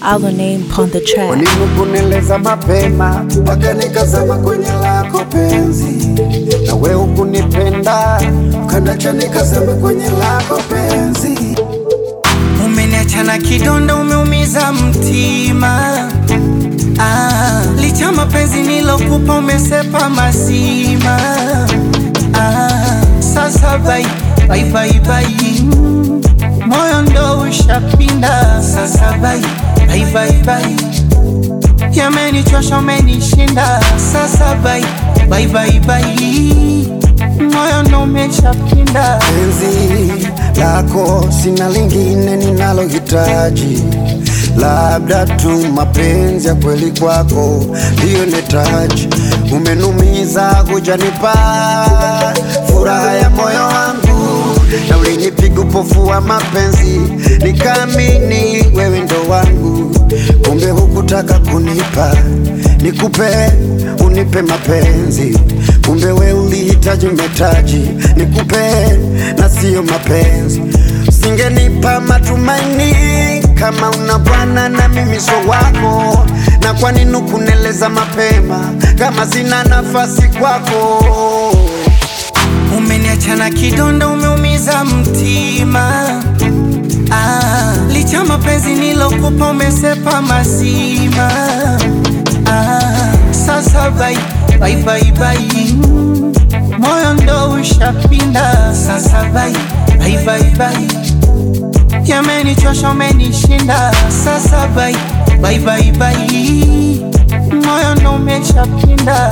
our name upon the track. Ulinikuneleza mapema mpaka nikazama kwenye lako penzi, na wewe ukunipenda ukanacha nikazama kwenye lako penzi. Umeniacha na kidonda, umeumiza mtima. Ah, licha mapenzi nilokupa umesepa mazima. Ah, sasa bai bai bai bai, moyo ndo ushapinda. Sasa bai bai bai bai, yamenichosha umenishinda. Sasa bai bai bai bai, moyo ndo umeshapinda. Penzi lako sina lingine ninalohitaji, labda tu mapenzi ya kweli kwako ndiyo netaji. Umenumiza kujanipa furaha ya moyo wangu, na ulinipiga upofu wa mapenzi, nikaamini wewe ndo wangu, kumbe hukutaka kunipa nikupe unipe mapenzi, kumbe we ulihitaji metaji nikupe na siyo mapenzi. Usingenipa matumaini kama una bwana na mimi so wako, na kwa nini kuneleza mapema kama sina nafasi kwako? Umeniacha na kidonda, umeumiza mtima. Ah, licha mapenzi nilokupa umesepa mazima. Ah, sasa bai bai bai bai, moyo ndo ushapinda. Sasa bai bai bai bai, yamenichosha umenishinda. Sasa bai bai bai bai, moyo ndo umeshapinda.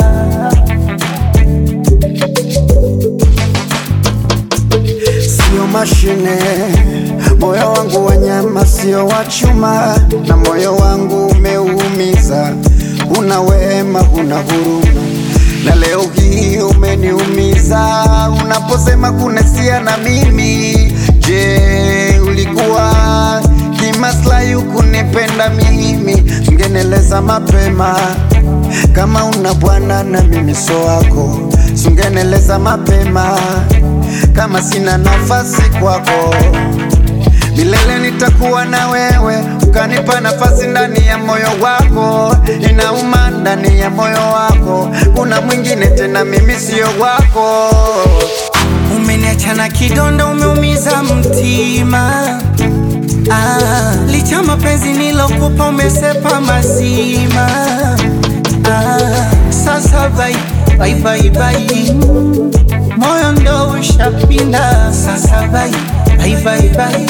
Sio mashine, moyo wangu wa nyama, sio wa chuma, na moyo wangu umeumiza. Una wema, una huruma, na leo hii umeniumiza unaposema kunesia na mimi. Je, ulikuwa kimaslahi ukunipenda mimi? Ungeneleza mapema kama una bwana na mimi so wako, sungeneleza mapema kama sina nafasi kwako. Milele nitakuwa na wewe, ukanipa nafasi ndani ya moyo wako. Inauma ndani ya moyo wako, kuna mwingine tena, mimi sio wako. Umeniacha na kidonda, umeumiza mtima. Ah, licha mapenzi nilokupa umesepa mazima. Ah, sasa bai bai bai bai, moyo ndo ushapinda. Sasa bai bai bai bai,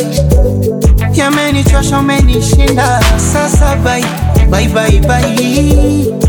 yamenichosha umenishinda. Sasa bai bai bai bai,